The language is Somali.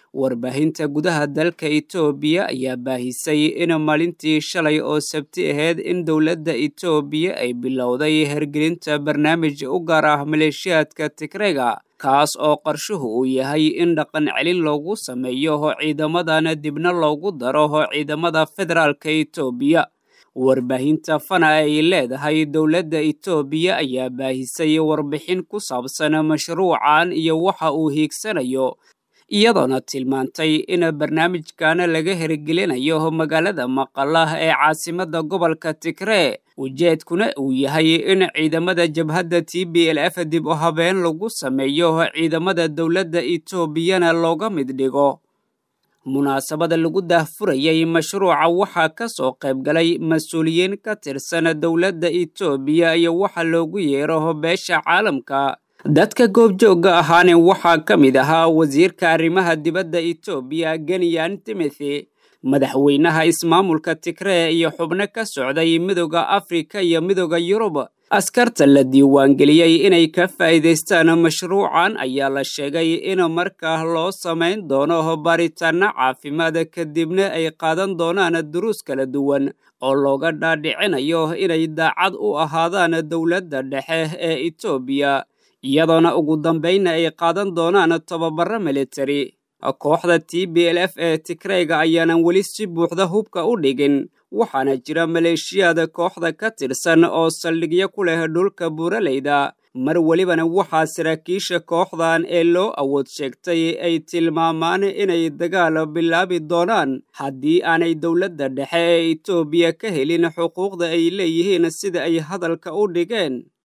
warbaahinta gudaha dalka itoobiya ayaa baahisay in maalintii shalay oo sabti ahayd in dowladda itoobiya ay bilowday hergelinta barnaamij u gaar ah maleeshiyaadka tigrega kaas oo qarshuhu uu yahay in dhaqan celin loogu sameeyo ciidamadana dibna loogu daro ciidamada federaalka itoobiya warbaahinta fana ay leedahay dowladda itoobiya ayaa baahisay warbixin ku saabsan mashruucan iyo waxa uu hiigsanayo iyadoona tilmaantay in barnaamijkan laga hirgelinayo magaalada maqalah ee caasimadda gobolka tigree ujeedkuna uu yahay in ciidamada jabhadda t b l f dib u habeen lagu sameeyo ciidamada dowladda itoobiyana looga mid dhigo munaasabada lagu daahfurayay mashruuca waxaa ka soo qayb galay mas-uuliyiin ka tirsan dowladda itoobiya iyo waxa loogu yeero beesha caalamka dadka goobjoogga ahaane waxaa ka mid ahaa wasiirka arrimaha dibadda itoobiya geniyan timothy madaxweynaha ismaamulka tigree iyo xubno ka socday midooda afrika iyo midooda yurub askarta la diiwaangeliyey inay ka faa'iidaystaan mashruucan ayaa la sheegay in markaa loo samayn doono baaritaanno caafimaad kadibna ay qaadan doonaan duruus kala duwan oo looga dhaadhicinayo inay daacad u ahaadaan dowladda dhexe ee itoobiya iyadoona ugu dambaynna ay qaadan doonaan tababaro militari kooxda t b l f ee tigreyga ayaanan weli si buuxda hubka u dhigin waxaana jira maleeshiyaad kooxda ka tirsan oo saldhigyo ku leh dhulka buuraleyda mar welibana waxaa saraakiisha kooxdan ee loo awood sheegtay ay tilmaamaan inay dagaal bilaabi doonaan haddii aanay dowladda dhexe ee itoobiya ka helin xuquuqda ay leeyihiin sida ay hadalka u dhigeen